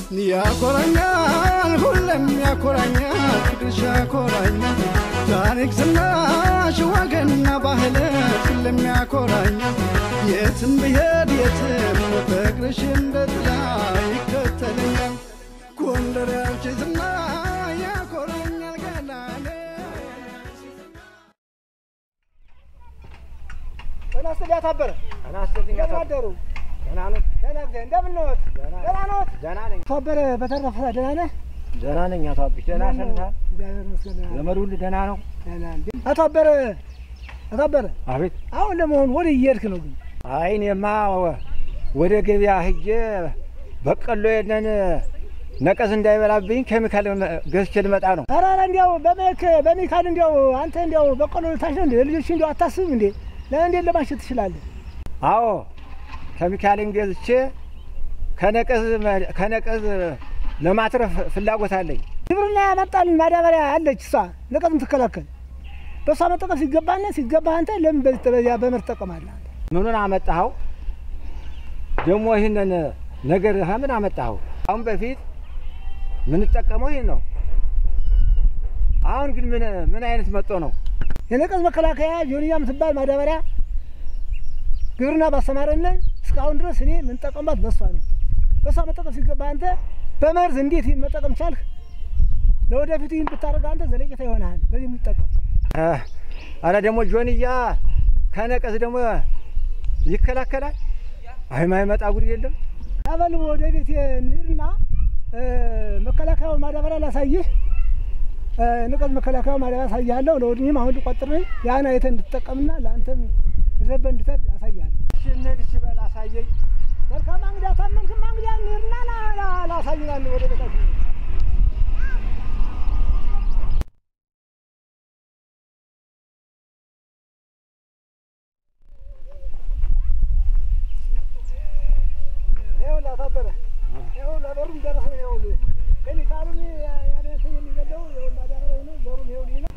ያኮራኛል ሁሌም ያኮራኛል ፍቅርሽ ያኮራኛል ታሪክ ዝናሽ ወገንና ባህል ሁሌም ያኮራኛል የትም ብሄድ የትም ፍቅርሽ እንደ ጥላ ይከተለኛል ጎንደር ያንቺ ዝና ያኮራኛል ገናኔ ጤና ይስጥልኝ አቶ አበረ። ጤና ይስጥልኝ አቶ እንደምን አደሩ? ደህና ነህ? ደህና እግዚአብሔር እንደምን ነዎት? ደህና ነዎት? ደህና ነኝ። አቶ አበረ በተረፈ ደህና ነህ? ደህና ነኝ አቶ አብሽ። ደህና ሰንታል? እግዚአብሔር ይመስገን ደህና ነኝ። ዘመድ ሁሉ ደህና ነው? ደህና ነኝ። አቶ አበረ አቶ አበረ አቤት። አሁን ለመሆኑ ወደ እየሄድክ ነው ግን? አይ እኔማ ወደ ገበያ ሂጄ በቀሎ የለን ነቀዝ እንዳይበላብኝ ኬሚካል ገዝቼ ልመጣ ነው። ኧረ ኧረ እንዲያው በመክ በሚካል እንዲያው አንተ እንዲያው በቆሎ ልታሽ ነው እንዴ? ልጆች እንዲያው አታስብም እንዴ? ለእንዴት ለማሸት ትችላለህ? አዎ ኬሚካልን ገዝቼ ከነቀዝ ከነቀዝ ለማትረፍ ፍላጎት አለኝ። ግብርና ያመጣልን ማዳበሪያ አለች እሷ ነቀዝ የምትከላከል በእሷ መጠቀም ሲገባና ሲገባ አንተ ለምን በዚህ በዚያ በምር ትጠቀማለህ? አንተ? ምኑን አመጣኸው? ደግሞ ይህንን ነገር ምን አመጣኸው? አሁን በፊት የምንጠቀመው ይህን ነው። አሁን ግን ምን ምን አይነት መጦ ነው? የነቀዝ መከላከያ ጆንያ የምትባል ማዳበሪያ ግብርና ባስተማረንን እስካሁን ድረስ እኔ የምንጠቀምባት በሷ ነው። በሷ መጠቀም ሲገባ አንተ በመርዝ እንዴት ይህን መጠቀም ቻልክ? ለወደፊቱ ይህን ብታደርግ አንተ ዘለቄታ ይሆናል። በዚህ የምንጠቀም አረ ደግሞ ጆንያ ከነቀዝ ደግሞ ይከላከላል። አይ ማይመጣ ጉድ የለም። ያበል ወደ ቤት እንሂድና እ፣ መከላከያው ማዳበሪያ ላሳይህ። እ፣ ንቀዝ መከላከያው ማዳበሪያ አሳይሃለሁ። ለወድኝም አሁን ልቆጥር ነኝ። ያን አይተህ እንድትጠቀምና ለአንተም ይዘበ እንድተድ አሳይሃለሁ። እሺ እንሂድ፣ እሺ በል አሳየኝ። መልካም እንግዳ ታመንክማ እንግዲያ እንሂድና ላ- ላ- ላሳይናል ወደ ቤታችን ይኸውልህ አቶ አበረ ይኸውልህ በሩም ደረስን። ይኸውልህ ኬሚካሉን ያ- ያን እንትን የሚገለው ይኸውልህ ማዳበሪያው ነው። ዘሩም ይኸውልህ ይህ ነው።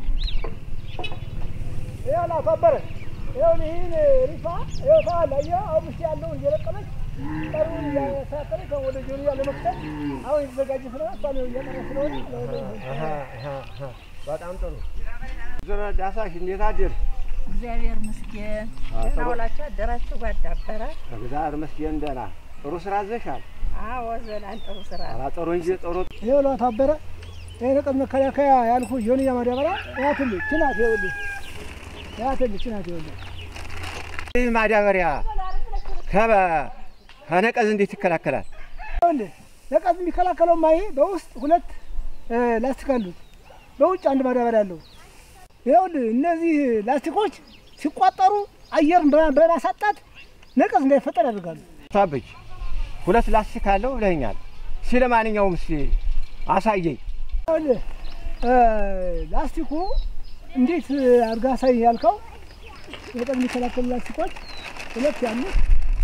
ይኸውልህ አቶ አበረ ይኸውልህ ይህን ሪፋ ይኸው ታዋል አየህ አሁን ውስጥ ያለውን እየለቀመች ጠሩን እያሳጠረች ከ- ወደ ጆንያ ለመክተት አሁን የተዘጋጀ ስለሆነ እሷን ይኸው እያጠረ ስለሆነ አሃ፣ አሃ፣ አሃ። በጣም ጥሩ ዞረ ዳሳሽ እንዴት አደር? እግዚአብሔር ምስጌን አዎ፣ ደህና ጥሩ። ውላችሁ አደራችሁ ጓዳበረ እግዚአብሔር ይመስገን ደህና። ጥሩ ስራ ዘሻል። አዎ ዘላን ጥሩ ስራ ኧረ ጥሩ እንጂ ጥሩ ይኸውልህ አቶ አበረ ይህ ንቀት መከላከያ ያልኩህ ጆንያ ማዳበሪያ ያትልህ ችናት ይኸውልህ ያትልህ ችናት ይኸውልህ ይህ ማዳበሪያ ከበ- ከነቀዝ እንዴት ይከላከላል? ይኸውልህ ነቀዝ የሚከላከለው ማይ በውስጥ ሁለት እ፣ ላስቲክ አሉት፣ በውጭ አንድ ማዳበሪያ አለው። ይኸውልህ እነዚህ ላስቲኮች ሲቋጠሩ አየርን በማ- በማሳጣት ነቀዝ እንዳይፈጠር ያደርጋሉ። ታበጅ ሁለት ላስቲክ አለው ብለኸኛል። እስኪ ለማንኛውም እስኪ አሳየኝ። ይኸውልህ እ፣ ላስቲኩ እንዴት አድርጋ ሳይ ያልከው ነቀዝ የሚከላከሉ ላስቲኮች ሁለት ያሉት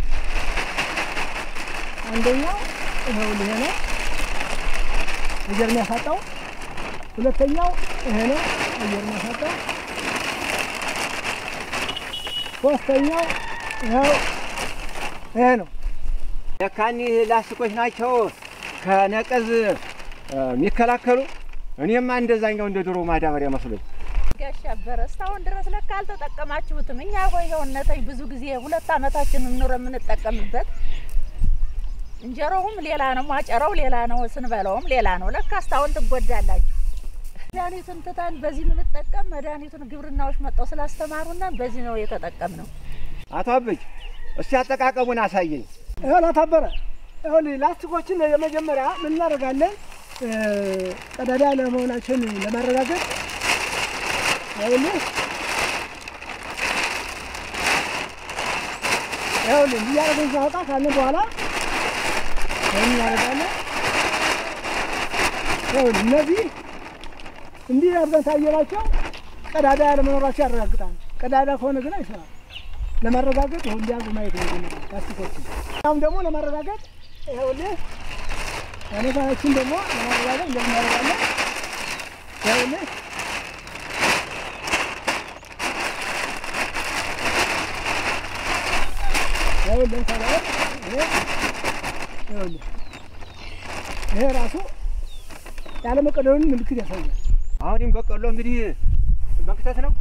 አንደኛው ይኸውልህ ይሄ ነው አየር የሚያሳጣው። ሁለተኛው ይሄ ነው አየር የሚያሳጣው። ሶስተኛው ይኸው ይሄ ነው። ለካኒ ላስቲኮች ናቸው ከነቀዝ እ፣ የሚከላከሉ። እኔማ እንደዛኛው እንደ ድሮ ማዳበሪያ መስሎኝ። ጋሽ አበረ እስካሁን ድረስ ለካ አልተጠቀማችሁትም። እኛ ቆይ ይኸውነተኝ ብዙ ጊዜ ሁለት አመታችን ኑሮ የምንጠቀምበት እንጀራውም ሌላ ነው፣ ማጨራው ሌላ ነው፣ ስንበላውም ሌላ ነው። ለካ እስካሁን ትጎዳላችሁ። መድኃኒቱን ትተን በዚህ የምንጠቀም መድኃኒቱን ግብርናዎች መጠው ስላስተማሩና በዚህ ነው የተጠቀምነው። አቶ አበጅ እስቲ አጠቃቀሙን አሳየኝ። ይኸውልህ አቶ አበረ ይኸውልህ ላስቲኮችን የመጀመሪያ ምን እናደርጋለን? እ፣ ቀዳዳ ለመሆናቸውን ለማረጋገጥ ይኸውልህ ይኸውልህ እንዲህ እያደረግን ስናወጣ ካልን በኋላ ይህን እናደርጋለን። ይኸውልህ እነዚህ እንዲህ አድርገን ታየናቸው ቀዳዳ ያለመኖራቸው ያረጋግጣል። ቀዳዳ ከሆነ ግን አይሰራም። ለማረጋገጥ ይሁን ሊያዙ ማየት ነው የጀመረው ላስቲኮችን። አሁን ደግሞ ለማረጋገጥ ይኸውልህ አይነታችን ደግሞ ለማረጋገጥ እንደዚህ እናደርጋለን። ይኸውልህ ይኸውልህ ለምሳሌ አሁን ይሄ ይኸውልህ ይሄ ራሱ ያለመቀደሉን ምልክት ያሳያል። አሁን ይህም በቆሎ እንግዲህ መክተት ነው።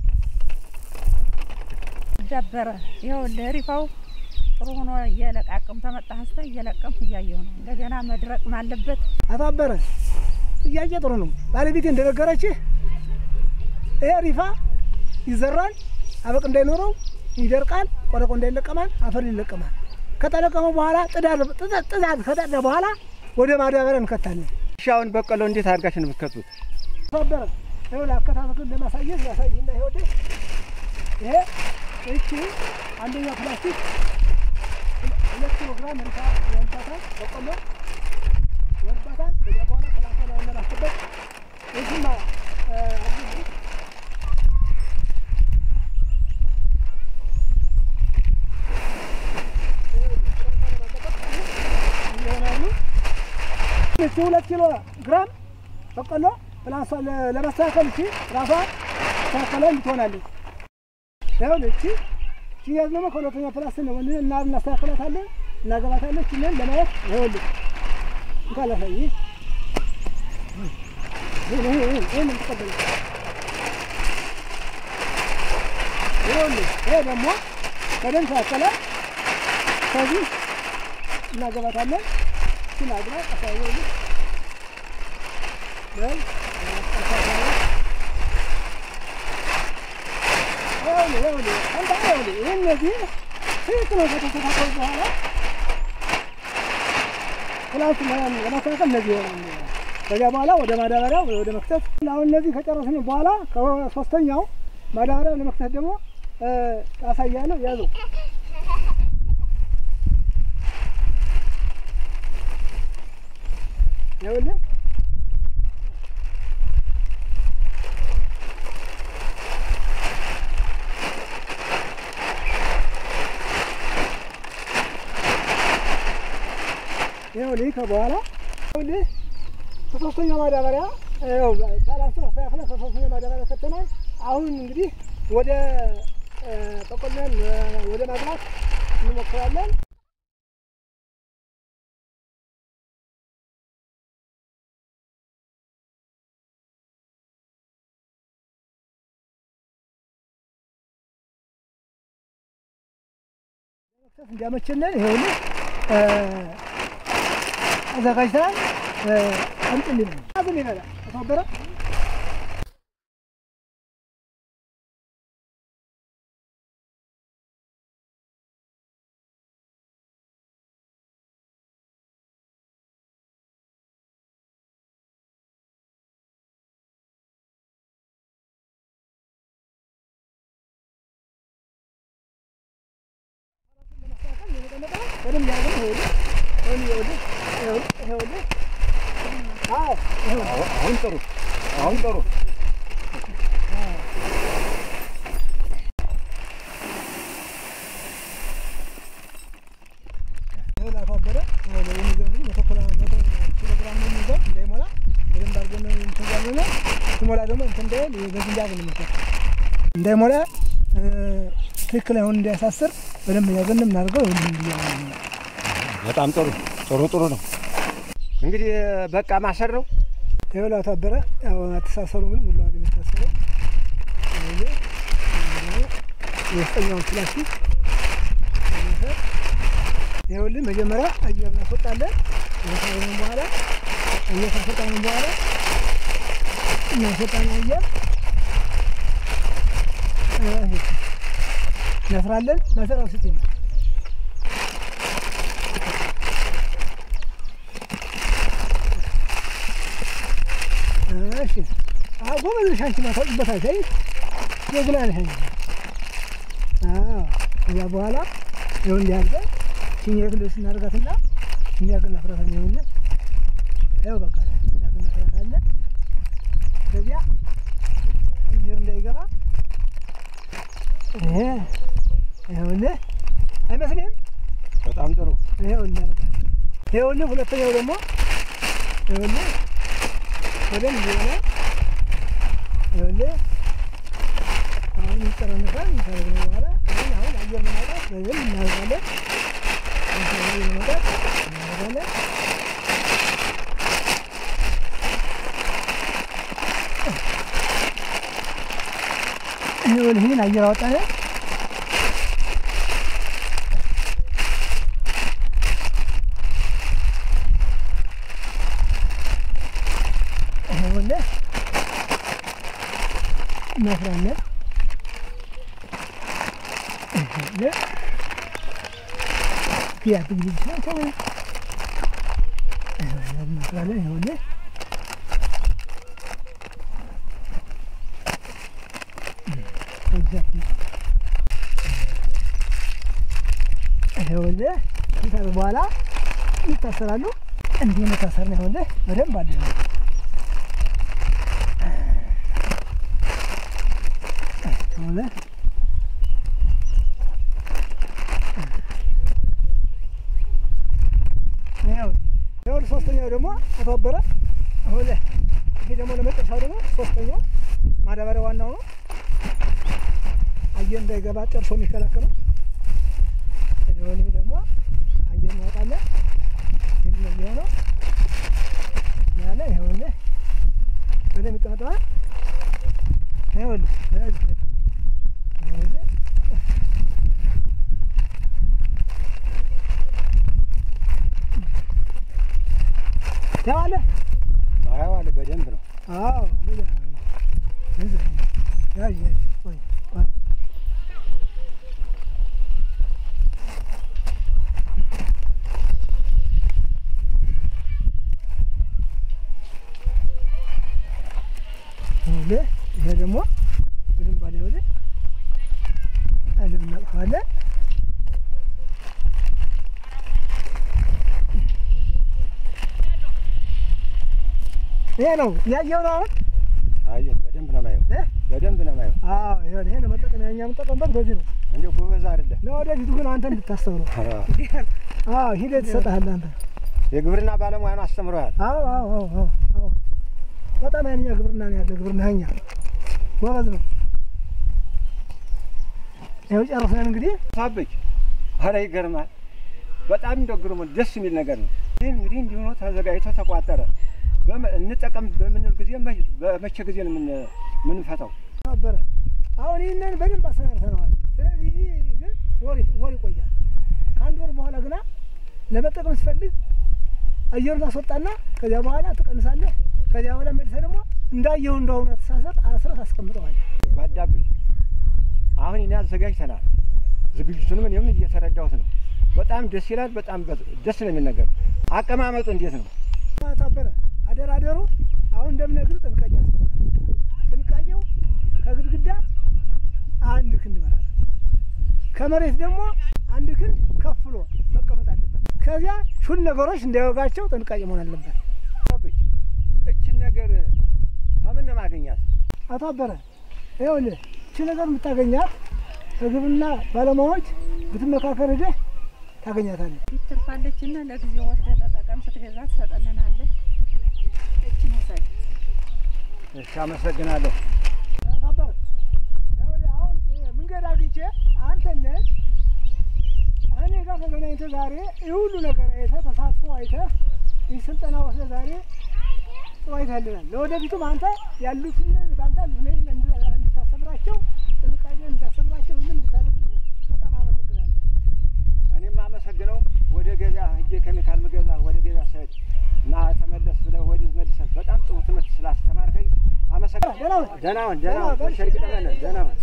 ዳበረ ይኸውልህ ሪፋው ጥሩ ሆኖ እየለቃቅም ተመጣህ ስተ እየለቀምኩ እያየሁ ነው። እንደገና መድረቅም አለበት። አቶ አበረ ጥያቄ ጥሩ ነው። ባለቤቴ እንደነገረችህ ይሄ ሪፋ ይዘራል፣ አበቅ እንዳይኖረው ይደርቃል፣ ቆረቆ እንዳይለቀማል፣ አፈር ይለቀማል። ከተለቀመ በኋላ ጥዳድ ጥዳድ ከጠዳ በኋላ ወደ ማዳበሪያ እንከታለን። እሺ አሁን በቆሎ እንዴት አድርጋችሁ ነው የምትከቱት? አቶ አበረ ይኸውልህ አከታተሉን ለማሳየት ያሳይና ይኸውልህ ይሄ እቺ አንደኛ ፕላስቲክ ሁለት ኪሎ ግራም ሪፋ ይወልባታል፣ በቆሎ ይወልባታል። ከዚያ በኋላ ሰላሳ ላይ ለማስጠበቅ እዚህማ አዲስ ይሆናሉ። እቺ ሁለት ኪሎ ግራም በቆሎ ፕላሷ ለ- ለማስተካከል እቺ ራሷ ተካከለ ትሆናለች። ይኸውልህ እቺ እቺ ያዝ ደግሞ ከሁለተኛ ፕላስ ነው ወንድ እና እናስተካክላታለን እናገባታለን። እቺን ለማየት ይኸውልህ እንኳን ላሳይ ይሄ ይሄ ይሄ ይሄ ነው የምትቀበለው። ይኸውልህ ይሄ ደግሞ በደንብ ተካከለ ከዚህ እናገባታለን። እቺን አግባ አሳየውልህ በል አሳየው ይኸውልህ ይኸውልህ አንተ ይኸውልህ ይህ እነዚህ ትክክል ነው ከተስተካከሉ በኋላ ፕላስ ለማስተካከል እነዚህ ይሆናል። ከዚያ በኋላ ወደ ማዳበሪያ ወደ መክተት አሁን እነዚህ ከጨረስን በኋላ ከሶስተኛው ማዳበሪያ ለመክተት ደግሞ አሳያለሁ። ያዘው ይኸውልህ ይኸውልህ ከበኋላ ይኸውልህ ከሶስተኛ ማዳበሪያ ይኸው ባላንሱን አስተካክለን ከሶስተኛ ማዳበሪያ ከተናል። አሁን እንግዲህ ወደ በቆሎን ወደ ማግባት እንሞክራለን። መክተት እንዲያመችልን ይኸውልህ አዘጋጅተናል። አምጥልኝ አዝን ይበላል ተባበረ በደንብ ያዘን ይኸውልህ ይኸውልህ ይኸውልህ ይኸውልህ አዎ ይኸውልህ አሁን ጥሩ፣ አሁን ጥሩ። ይኸውልህ አቶ አበረ ይኸውልህ የሚይዘው እንግዲህ መቶ ኪሎ- መቶ ኪሎ ግራም ነው የሚይዘው እንዳይሞላ በደንብ አድርገን ነው እንትን እያልን ነው። ሲሞላ ደግሞ እንትን እንዳይል ይሄ በዚህ እንዳያዝ ነው የምንከተው። እንዳይሞላ እ፣ ትክክል አይሆን እንዳያሳስር በደንብ እያዘን የምናደርገው ይኸውልህ እንዲህ እያልን ነው። በጣም ጥሩ፣ ጥሩ ጥሩ ነው። እንግዲህ በቃ ማሰር ነው። ይኸውልህ አቶ አበረ ያው አተሳሰሩ ግን ሙሉ አድ የሚታሰረው ይኸውልህ ይኸውልህ የውስጠኛውን ፕላስቲክ በመውሰድ ይኸውልህ መጀመሪያ አየር እናስወጣለን። ከሳብን በኋላ አየር ካስወጣን በኋላ እናስወጣን አየር እ፣ እናስራለን። መሰራው ስጥ ይላል እሺ አዎ፣ ጎበዝ ነሽ አንቺ ማታውቂበት አይተይ ጀግና ነሽ አንቺ። አዎ ከዚያ በኋላ ይኸው እንዲህ አድርገን ሲኒ ክልል ስናደርጋትና እንዲህ አድርገን እናፍራታለን። ይኸውልህ ይኸው በቃ እንዲህ አድርገን እናፍራታለን። ከዚያ አየር እንዳይገባ ይሄ ይኸውልህ አይመስልህም? በጣም ጥሩ። ይኸው እናደርጋለን። ይኸውልህ ሁለተኛው ደግሞ ይኸውልህ በደንብ የሆነ ይኸውልህ አሁን ይጠረንፋል። ካደረግነው በኋላ ይህን አሁን አየር ለማውጣት በደንብ እናደርጋለን። አየር ለማውጣት እናደርጋለን። ይኸውልህ ይህን አየር አወጣን። ይኸውልህ እናስራለን። ይኸውልህ ቢያት እንግዲህ ይችላል ሰው ይኸውልህ እናስራለን። ይኸውልህ ኤግዛክትሊ ይኸውልህ ከታር በኋላ ይታሰራሉ። እንዲህ መታሰር ነው። ይኸውልህ በደንብ አለ። ይኸውልህ ይኸውልህ ሶስተኛው ደግሞ ተባበረ። ይኸውልህ ይሄ ደግሞ ለመጨረሻው ደግሞ ሶስተኛው ማዳበሪያ ዋናው ነው። አየር እንዳይገባ ጨርሶ የሚከላከለው ይሄ ደግሞ አየር እናወጣለን። ይህ ነው የሚሆነው ያለ ይኸውልህ በደንብ ይቀመጠዋል። ይኸውልህ በዚህ ይኸውልህ ታያለህ። አየዋለሁ በደንብ ነው። አዎ እንደዚያ ነው። እንደዚያ ነው። ያዥ ያዥ ቆይ ቆይ ይኸውልህ ይሄ ደግሞ በደንብ አለ። ይኸውልህ አይደለም እናጥፋለን። ይሄ ነው ያየው ነው አሁን አየሁ በደንብ ነው የማየው። እ? በደንብ ነው የማየው። አዎ ይሄ ነው መጠቀሚያ እኛ የምንጠቀምበት በዚህ ነው። እንዲሁ ጎበዝ አይደለ? ለወደፊቱ ግን አንተ እንድታስተውለው አዎ ሂደት ይሰጥሃል አንተ የግብርና ባለሙያ ነው አስተምረዋል። አዎ አዎ አዎ አዎ አዎ በጣም ያንኛ ግብርና ነው ያለ ግብርና ኛ ጎበዝ ነው። ይኸው ጨርሰን እንግዲህ ሳበች ኧረ ይገርማል። በጣም እንደው ግሩም ደስ የሚል ነገር ነው። ይህ እንግዲህ እንዲሁ ነው ተዘጋጅቶ ተቋጠረ። በመ- እንጠቀም በምንል ጊዜ መ- በመቼ ጊዜ ነው የምን- የምንፈታው? ነበረ አሁን ይህንን በደንብ አሰናርተነዋል። ስለዚህ ግን ወር ወር ይቆያል። ከአንድ ወር በኋላ ግና ለመጠቀም ስትፈልግ አየሩን ታስወጣና ከዚያ በኋላ ትቀንሳለህ። ከዚያ በኋላ መልሰህ ደግሞ እንዳየው እንደሆነ ተሳሰጥ አስረህ ታስቀምጠዋለህ። ባዳብኝ አሁን እኔ አዘጋጅተናል። ዝግጅቱንም እኔም እየተረዳሁት ነው። በጣም ደስ ይላል። በጣም በ- ደስ ነው የሚል ነገር። አቀማመጡ እንዴት ነው? ታበረ አደራደሩ አሁን እንደምነግርህ ጥንቃቄ ያስፈልጋል። ጥንቃቄው ከግድግዳ አንድ ክንድ መራቅ፣ ከመሬት ደግሞ አንድ ክንድ ከፍ ብሎ መቀመጥ አለበት። ከዚያ ሹል ነገሮች እንዳይወጋቸው ጥንቃቄ መሆን አለበት። ሳበች እችን ነገር ከምን ነው ማገኛት? አቶ አበረ ይኸውልህ እቺ ነገር የምታገኛት ከግብርና ባለሙያዎች ብትመካከር ሄደህ ታገኛታለህ። ትርፋለች እና ለጊዜው ወስደህ ተጠቀም። ስትገዛ ትሰጠንናለህ። እችን ውሰድ። እሺ፣ አመሰግናለሁ። አቶ አበረ ይኸውልህ አሁን መንገድ አግኝቼ አንተን እኔ ጋር ተገናኝተህ ዛሬ ይህ ሁሉ ነገር አይተህ ተሳትፎ አይተህ ይህ ስልጠና ወስደህ ዛሬ ጥሩ አይተህልናል። ለወደፊቱም አንተ ያሉትን በአንተ ያሉትን እንድታስተምራቸው ጥንቃቄ እንድታስተምራቸው ሁሉ እንድታደርግልህ በጣም አመሰግናለሁ። እኔም አመሰግነው ወደ ገበያ ሂጄ ኬሚካል ምገዛ ወደ ገበያ ስሄድ እና ተመለስ ብለህ ወዲህ መልሰህ በጣም ጥሩ ትምህርት ስላስተማርከኝ አመሰግናለሁ። ደህና ሁን። ደህና ሁን፣ ደህና ሁን። በሸርቅ ጠመነ ደህና ሁን።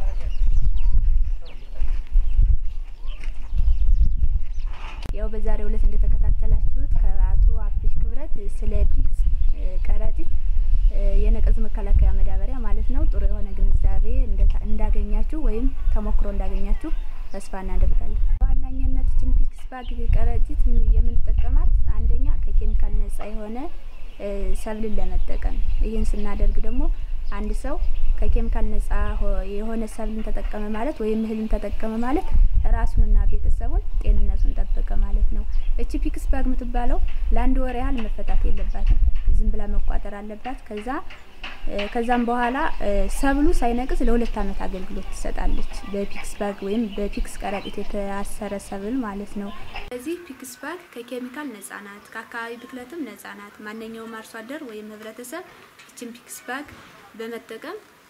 ያው በዛሬው ዕለት እንደተከታተላችሁት ከአቶ አብሽ ክብረት ስለ ፒክስ እ፣ ከረጢት እ፣ የነቀዝ መከላከያ መዳበሪያ ማለት ነው ጥሩ የሆነ ግንዛቤ እንደታ- እንዳገኛችሁ ወይም ተሞክሮ እንዳገኛችሁ ተስፋ እናደርጋለን። በዋናኝነት ችን ፒክስ ባግ ከረጢት የምንጠቀማት አንደኛ ከኬሚካል ነጻ የሆነ እ፣ ሰብልን ለመጠቀም ይህን ስናደርግ ደግሞ አንድ ሰው ከኬሚካል ነጻ ሆ- የሆነ ሰብልን ተጠቀመ ማለት ወይም እህልን ተጠቀመ ማለት ራሱንና ቤተሰቡን ጤንነቱን ጠበቀ ማለት ነው። እቺ ፒክስ ባግ የምትባለው ለአንድ ወር ያህል መፈታት የለባትም። ዝም ብላ መቋጠር አለባት። ከዛ እ፣ ከዛም በኋላ እ፣ ሰብሉ ሳይነቅዝ ለሁለት ዓመት አገልግሎት ትሰጣለች። በፒክስ ባግ ወይም በፒክስ ከረጢት የታሰረ ሰብል ማለት ነው። ስለዚህ ፒክስ ባግ ከኬሚካል ነጻ ናት፣ ከአካባቢ ብክለትም ነጻ ናት። ማንኛውም አርሶ አደር ወይም ህብረተሰብ እችን ፒክስ ባግ በመጠቀም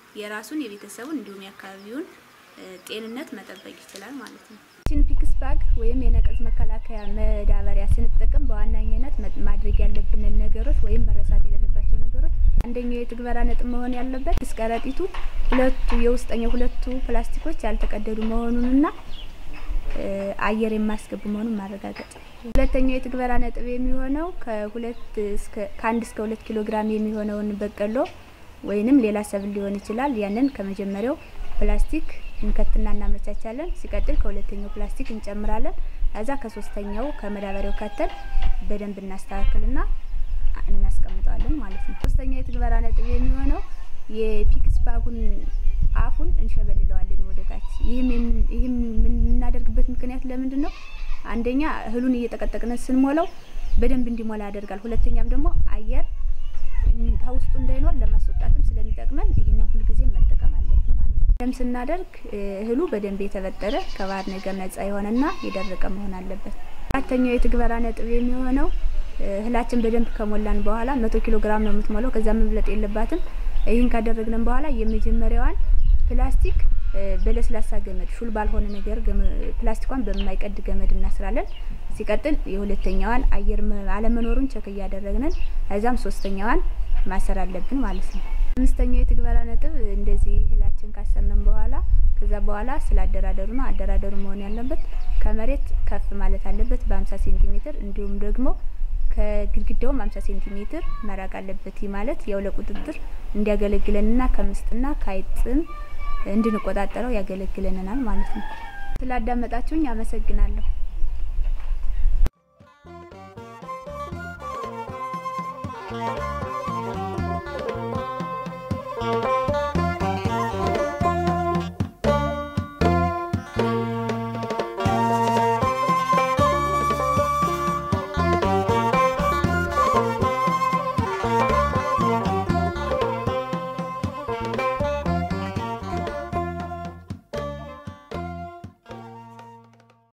የራሱን የቤተሰቡን እንዲሁም የአካባቢውን እ፣ ጤንነት መጠበቅ ይችላል ማለት ነው። ችን ፒክስ ባግ ወይም የነቀዝ መከላከያ መዳበሪያ ስንጠቀም በዋናኝነት መ- ማድረግ ያለብንን ነገሮች ወይም መረሳት የሌለባቸው ነገሮች አንደኛው የትግበራ ነጥብ መሆን ያለበት ፒክስ ከረጢቱ ሁለቱ የውስጠኛው ሁለቱ ፕላስቲኮች ያልተቀደዱ መሆኑንና እ፣ አየር የማያስገቡ መሆኑን ማረጋገጥ። ሁለተኛው የትግበራ ነጥብ የሚሆነው ከሁለት እስከ ከአንድ እስከ ሁለት ኪሎ ግራም የሚሆነውን በቀሎ ወይንም ሌላ ሰብል ሊሆን ይችላል። ያንን ከመጀመሪያው ፕላስቲክ እንከትና እናመቻቻለን። ሲቀጥል ከሁለተኛው ፕላስቲክ እንጨምራለን። ከዛ ከሶስተኛው ከመዳበሪያው ከተን በደንብ እናስተካክልና እናስቀምጠዋለን ማለት ነው። ሶስተኛው የትግበራ ነጥብ የሚሆነው የፒክስ ባጉን አፉን እንሸበልለዋለን ወደ ታች። ይህም የምን- ይህም የምናደርግበት ምክንያት ለምንድን ነው? አንደኛ እህሉን እየጠቀጠቅን ስንሞላው በደንብ እንዲሞላ ያደርጋል። ሁለተኛም ደግሞ አየር እን- ከውስጡ እንዳይኖር ለማስወጣትም ስለሚጠቅመን ይህንን ሁልጊዜ መጠቀም አለብን ማለት ነው። ደም ስናደርግ እ፣ እህሉ በደንብ የተበጠረ ከባህር ነገር ነጻ የሆነና የደረቀ መሆን አለበት። አራተኛው የትግበራ ነጥብ የሚሆነው እ፣ እህላችን በደንብ ከሞላን በኋላ መቶ ኪሎ ግራም ነው የምትሞላው። ከዛ መብለጥ የለባትም። ይህን ካደረግን በኋላ የመጀመሪያዋን ፕላስቲክ እ፣ በለስላሳ ገመድ ሹል ባልሆነ ነገር ገመ- ፕላስቲኳን በማይቀድ ገመድ እናስራለን። ሲቀጥል የሁለተኛዋን አየር መ- አለመኖሩን ቸክ እያደረግንን ከዛም ሶስተኛዋን ማሰር አለብን ማለት ነው። አምስተኛው የትግበራ ነጥብ እንደዚህ እህላችን ካሰርንም በኋላ ከዛ በኋላ ስለ አደራደሩ ነው። አደራደሩ መሆን ያለበት ከመሬት ከፍ ማለት አለበት በ50 ሴንቲሜትር እንዲሁም ደግሞ ከግድግዳውም 50 ሴንቲሜትር መራቅ አለበት። ይህ ማለት ያው ለቁጥጥር እንዲያገለግለንና ከምስጥና ከአይጥም እንድንቆጣጠረው ያገለግለናል ማለት ነው። ስላዳመጣችሁኝ አመሰግናለሁ። Thank